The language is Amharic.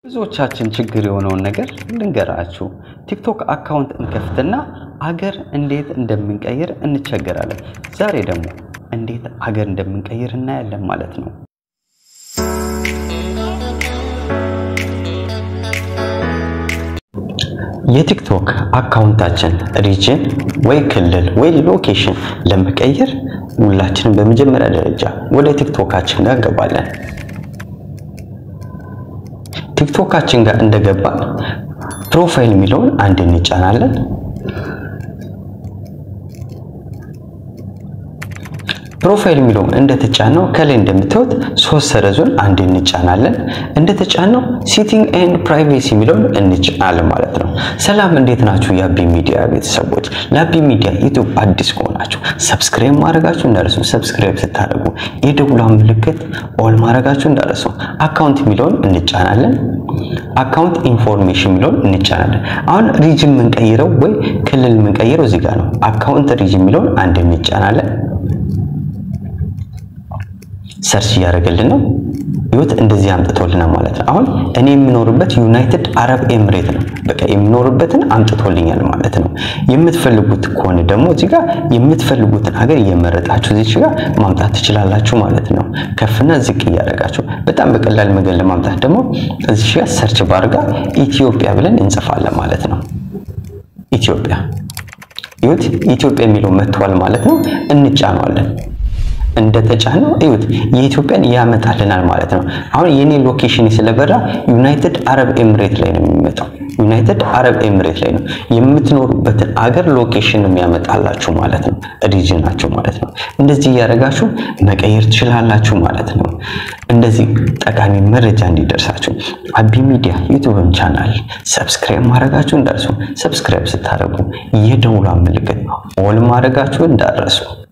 ብዙዎቻችን ችግር የሆነውን ነገር ልንገራችሁ። ቲክቶክ አካውንት እንከፍትና አገር እንዴት እንደምንቀይር እንቸገራለን። ዛሬ ደግሞ እንዴት አገር እንደምንቀይር እናያለን ማለት ነው። የቲክቶክ አካውንታችን ሪጅን ወይ ክልል ወይ ሎኬሽን ለመቀየር ሁላችንም በመጀመሪያ ደረጃ ወደ ቲክቶካችን ጋር እንገባለን። ቲክቶካችን ጋር እንደገባን ፕሮፋይል የሚለውን አንድ እንጫናለን። ፕሮፋይል የሚለውን እንደተጫነው ከላይ እንደምታዩት ሶስት ሰረዙን አንድ እንጫናለን። እንደተጫነው ሲቲንግ ኤንድ ፕራይቬሲ የሚለውን እንጫናለን ማለት ነው። ሰላም እንዴት ናችሁ? የአቢ ሚዲያ ቤተሰቦች፣ ለአቢ ሚዲያ ዩቲዩብ አዲስ ከሆናችሁ ሰብስክራይብ ማድረጋችሁ እንዳረሱ፣ ሰብስክራይብ ስታደርጉ የደውሏን ምልክት ኦል ማድረጋችሁ እንዳረሱ። አካውንት የሚለውን እንጫናለን። አካውንት ኢንፎርሜሽን የሚለውን እንጫናለን። አሁን ሪጅን የምንቀይረው ወይ ክልል የምንቀይረው እዚህ ጋር ነው። አካውንት ሪጅን የሚለውን አንድ እንጫናለን። ሰርች እያደረገልን ነው። ይሁት እንደዚህ አምጥቶልናል ማለት ነው። አሁን እኔ የምኖርበት ዩናይትድ አረብ ኤምሬት ነው። በቃ የምኖርበትን አምጥቶልኛል ማለት ነው። የምትፈልጉት ከሆነ ደግሞ እዚህ ጋር የምትፈልጉትን ሀገር እየመረጣችሁ እዚህ ጋር ማምጣት ትችላላችሁ ማለት ነው። ከፍና ዝቅ እያደረጋችሁ በጣም በቀላል መንገድ ለማምጣት ደግሞ እዚህ ጋር ሰርች ባር ጋር ኢትዮጵያ ብለን እንጽፋለን ማለት ነው። ኢትዮጵያ ይሁት ኢትዮጵያ የሚለው መጥቷል ማለት ነው። እንጫነዋለን እንደተጫነው እዩት የኢትዮጵያን ያመጣልናል ማለት ነው። አሁን የኔ ሎኬሽን ስለበራ ዩናይትድ አረብ ኤምሬት ላይ ነው የሚመጣው። ዩናይትድ አረብ ኤምሬት ላይ ነው የምትኖሩበትን አገር ሎኬሽን የሚያመጣላችሁ ማለት ነው። ሪጅናችሁ ማለት ነው። እንደዚህ እያደረጋችሁ መቀየር ትችላላችሁ ማለት ነው። እንደዚህ ጠቃሚ መረጃ እንዲደርሳችሁ አቢ ሚዲያ ዩቲዩብን ቻናል ሰብስክራይብ ማድረጋችሁ እንዳርሱ። ሰብስክራይብ ስታደርጉ የደውሏን ምልክት ኦል ማድረጋችሁ እንዳረሱ